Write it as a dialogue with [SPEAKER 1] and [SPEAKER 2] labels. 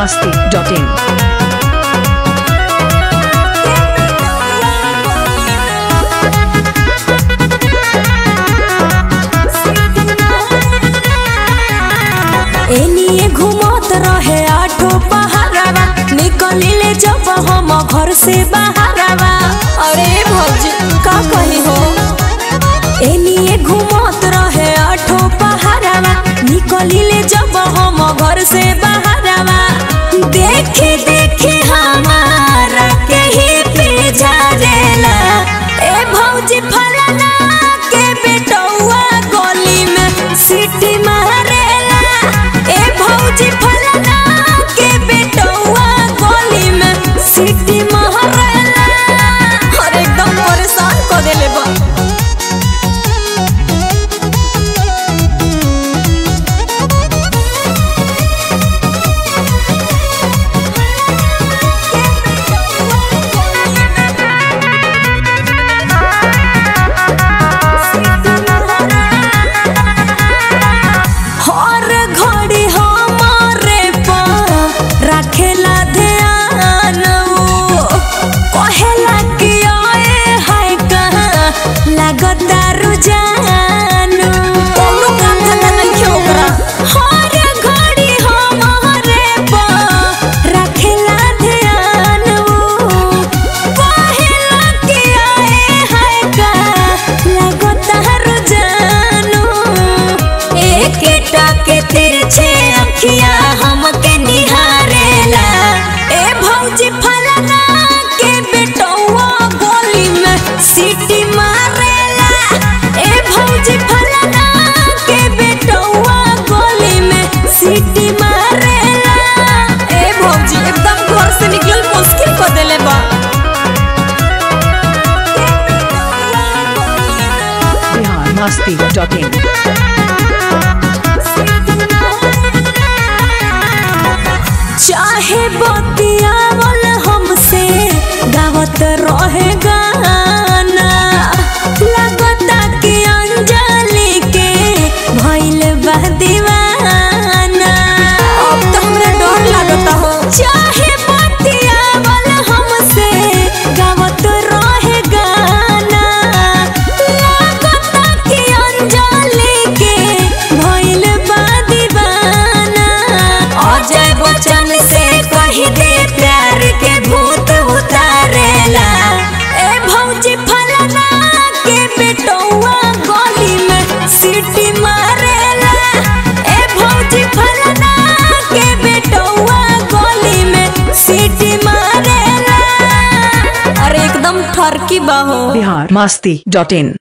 [SPEAKER 1] masti.in.
[SPEAKER 2] एनिए घुमत रहे आठो पहाड़वा निकलिले जब हम घर से बाहरवा अरे भौजी का कही हो एनिए घुमत रहे आठो पहाड़वा निकलिले जब हम घर से बाहरवा देखे देखे हमारा के ही पे जारेला ए भौजी फलाना के बेटौआ गली में सीटी मारेला ए भौजी फलाना के बेटौआ गली में सीटी मारेला अरे एकदम परेशान कर देले बा हर घड़ी हमारे पर रखेला ध्यान वो। कहेला कि आए हाय कहाँ लगता रुझान कोनो काम धंधा नइखे ओकरा हर घड़ी हमारे पर रखेला ध्यान वो। कहेला कि आए हाय कहाँ लगता रुझान एक टके तिरछे अखिया हमके निहारेला ए भौजी फलाना के बेटौआ गोली में सीटी मारेला ए भौजी फलाना के बेटौआ गोली में सीटी मारेला ए भौजी एकदम घर से निकलल मुश्किल कर देले बा
[SPEAKER 1] Bihar masti.in.
[SPEAKER 2] चाहे बतियावल हमसे गावत रहे गाना लगता कि अंजलि के भइल बा दीवाना अब तो हमरा डर लागता हो चाहे बतियावल हमसे गावत रहे गाना लगता कि अंजलि के भइल बा दीवाना अजय बच्चन से कही दे प्यार के भूत उतारेला ए भौजी फलाना के बेटौआ गली में सीटी मारेला ए भौजी फलाना के बेटौआ गली में सीटी मारेला अरे एकदम ठरकी बाहो
[SPEAKER 1] Bihar masti.in.